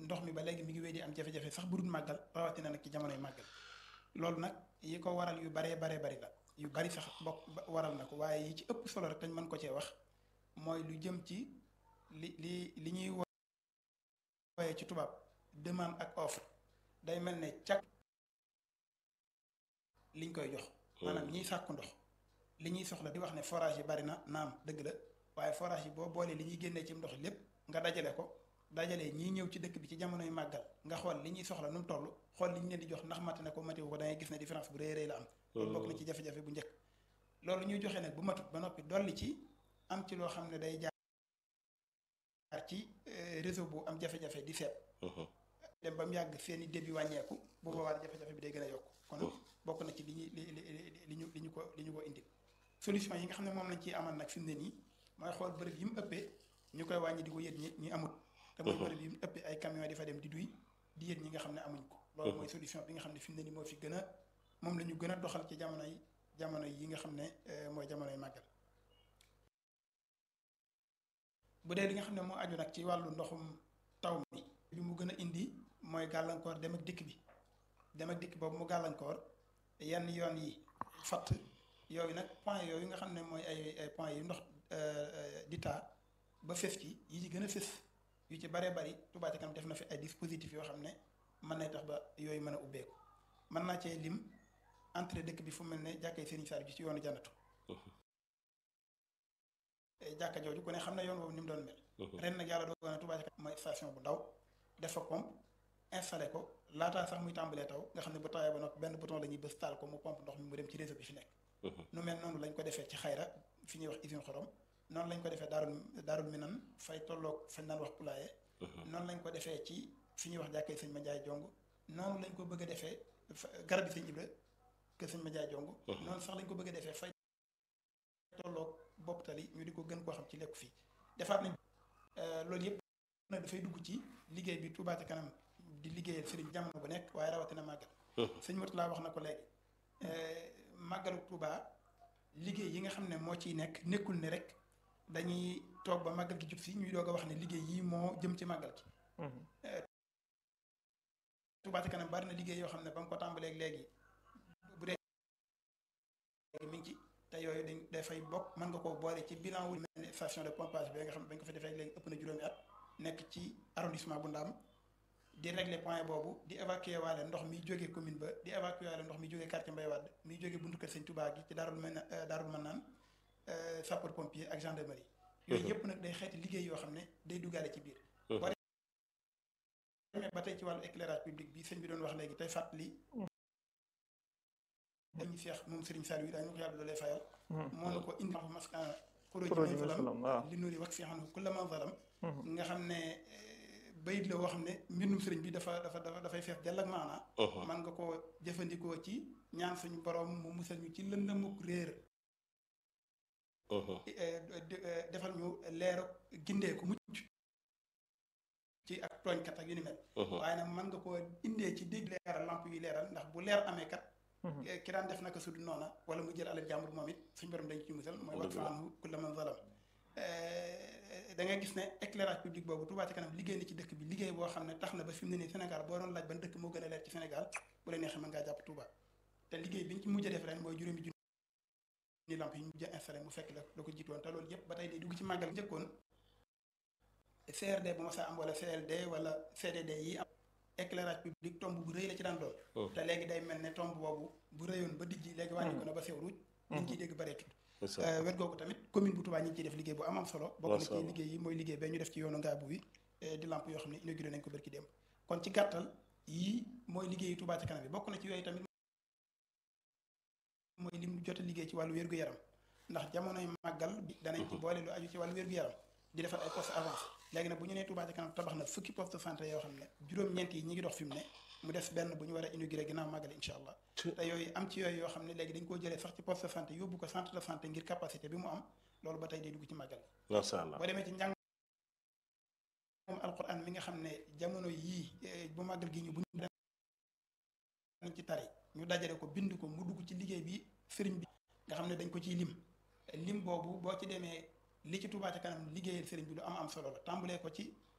ndox mi ba léegi mi ngi wéy di am jafe-jafe sax bu dul màggal rawatina nag ci jamonoy màggal loolu nag yi ko waral yu baree baree bari la yu bari sax bokk waral na ko waaye yi ci ëpp solo rek dañ mën ko cee wax mooy lu jëm ci li li li ñuy wooyee ci tubaab demande ak offre day mel ne càkk liñ koy jox maanaam ñiy sàkku ndox li ñuy soxla di wax ne forage yi bari na naam dëgg la waaye forage yi boo boolee li ñuy génnee ci ndox lépp nga dajale ko dajalee ñiy ñëw ci dëkk bi ci jamonoy màggal nga xool li ñuy soxla nu mu toll xool li ñu leen di jox ndax mate na ko matiwu ko da ngay gis ne différence bu rëy rëy la am loolu bokk na ci jafe-jafe bu njëkk loolu ñuy joxe nag bu matut ba noppi dolli ci am ci loo xam ne day jaar ci réseau bu am jafe-jafe di seet dem ba mu yàgg seeni débit wàññeeku bu boobaa jafe-jafe bi day gën a yokk kon bokk na ci li ñuy li li li ñu li ñu ko li ñu ko indil solution yi nga xam ne moom lañ ciy amal nag fi mu ne nii mooy xool bërëb yi mu ëppee ñu koy wàññi di ko yët ñi ñi amut te mooy bërëb yi mu ëppee ay camion di fa dem di duy di yët ñi nga xam ne amuñ ko loolu mooy solution bi nga xam ne fi mu ne nii moo fi gën a moom la ñu gën a doxal ci jamono yi jamono yi nga xam ne mooy jamonoy màggal bu dee li nga xam ne moo aju nag ci wàllu ndoxum taw mi bi mu gën a indi mooy gàllankoor dem ak dikk bi dem ak dikk boobu mu gàllankoor yenn yoon yi fatt yooyu nag point yooyu nga xam ne mooy ay ay point yu ndox di taa ba fës ci yi ci gën a fës yu ci baree bari Touba Ca Kanam def na fi ay dispositifs yoo xam ne mën nay tax ba yooyu mën a ubbeeku mën naa cee lim entrée dëkk bi fu mel ne jàkkay Serigne Saliou ji ci yoonu jannatu jàkka jooju ku ne xam ne yoon boobu ni mu doon mel ren nag yàlla dogal na Touba Ca Kanam mooy station bu ndaw def fa pompe installé ko laataa sax muy tàmbalee taw nga xam ne bu tawee ba noppi benn bouton la ñuy bës taal ko mu pompe ndox mi mu dem ci réseau bi fi nekk nu mel noonu lañ ko defee ci xayra fi ñuy wax usine xorom noonu lañ ko defee daarul daarul minan fay tolloog fañ naan wax pulaaye noonu lañ ko defee ci fi ñuy wax jàkkee sëñ ma jaay jong noonu lañ ko bëgg a defee garab bi sëñ Ibra kër sëñ ma jaay jong noonu sax lañ ko bëgg a defee fay tolloog bopp tali ñu di ko gën koo xam ci lekku fii defaat nañ loolu yëpp nag dafay dugg ci liggéey bi Touba Ca Kanam di liggéeyal sëriñ jamono bu nekk waaye rawatina màggal sëñ Murtala wax na ko léegi màggalu Touba liggéey yi nga xam ne moo ciy nekk nekkul ne rek dañuy toog ba màggal gi jub si ñuy doog a wax ne liggéey yi moo jëm ci màggal gi Touba Ca Kanam bari na liggéey yoo xam ne ba nga ko tàmbalee léegi bu dee mi ngi ci te yooyu dañ dafay bokk mën nga koo boole ci bilan wu mel ne station de pompage bi nga xam ne bañ ko fa defee léegi ëpp na juróomi at nekk ci arrondissement bu Ndaam di régler point boobu di évacuer waale ndox mi jógee commune ba di évacuer waale ndox mi jógee quartier Mbaye Wade mi jógee buntu kër Sëñ Touba gi ci daarul mën daarul mën naan sapeur pompier ak gendarmerie yooyu yëpp nag day xeeti liggéey yoo xam ne day duggaale ci biir boo demee ba tey ci wàllu éclairage public bi sëñ bi doon wax léegi tey fàttali dañu seex moom Serigne Saliou yi daañu ko yàlla doolee fayal moo na ko indi maskan xuróoji may zalam li nuuri wax fi xam ne ku la ma zalam nga xam ne bayit la woo xam ne mbindum sëriñ bi dafa dafa dafa dafay fees dell ak maanaa man nga ko jëfandikoo ci ñaan suñu borom mu musal ñu ci lëndamuk réer defal ñu leeru gindee ku mucc ci ak tooñkat ak yu ni mel waaye nag man nga ko indee ci dégg leeral lamp yuy leeral ndax bu leer amee kat ki daan def naka sud noona wala mu jël alal jàmbur moom it suñu borom dañ ci musal mooy wat fa anhu kulla man zalam da ngay gis ne éclairage public boobu Touba Ca Kanam liggéey na ci dëkk bi liggéey boo xam ne tax na ba fi mu ne nii Sénégal boo doon laaj ban dëkk moo gën a leer ci Sénégal bu la neexee mën ngaa jàpp Touba te liggéey bi ñu ci mujj a def ren mooy juróomi junni lamp yi ñu mujj a installé mu fekk la la ko jiitoon te loolu yëpp ba tey day dugg ci màggal njëkkoon CRD bu ma saa am wala CLD wala CDD yi am éclairage public tomb bu rëy la ci daan doon te léegi day mel ne tomb boobu bu rëyoon ba dijji léegi wàññi ko na ba sew ruuj liñ ciy dégg bareetut wet googu tamit commune bu Touba ñi ngi ciy def liggéey bu am am solo bokk na ci liggéey yi mooy liggéey ba ñu def ci yoonu ngaabu bi di lamp yoo xam ne inauguré nañ ko bërki démb kon ci gàttal yii mooy liggéeyu Touba Ca Kanam bi bokk na ci yooyu tamit mooy lim jot a liggéey ci wàllu wér-gu-yaram ndax jamonoy màggal bi danañ ci boole lu aju ci wàllu wér-gu-yaram di defar ay poste avance léegi nag bu ñu nee Touba Ca Kanam tabax na fukki poste de santé yoo xam ne juróom-ñeent yi ñi ngi dox fi mu ne mu des benn bu ñu war a inauguré ginnaaw màggal incha allah te yooyu am ci yooyu yoo xam ne léegi dañ koo jëlee sax ci poste de santé yóbbu ko centre de santé ngir capacité bi mu am loolu ba tey day dugg ci màggal macha allah boo demee ci njàng moom alquran mi nga xam ne jamono yii bu màggal gi ñu bu ñu nañ ci tari ñu dajale ko bind ko mu dugg ci liggéey bi sëriñ bi nga xam ne dañ ko ciy lim lim boobu boo ci demee li ci Touba Ca Kanam liggéeyal sëriñ bi lu am am solo la tàmbalee ko ci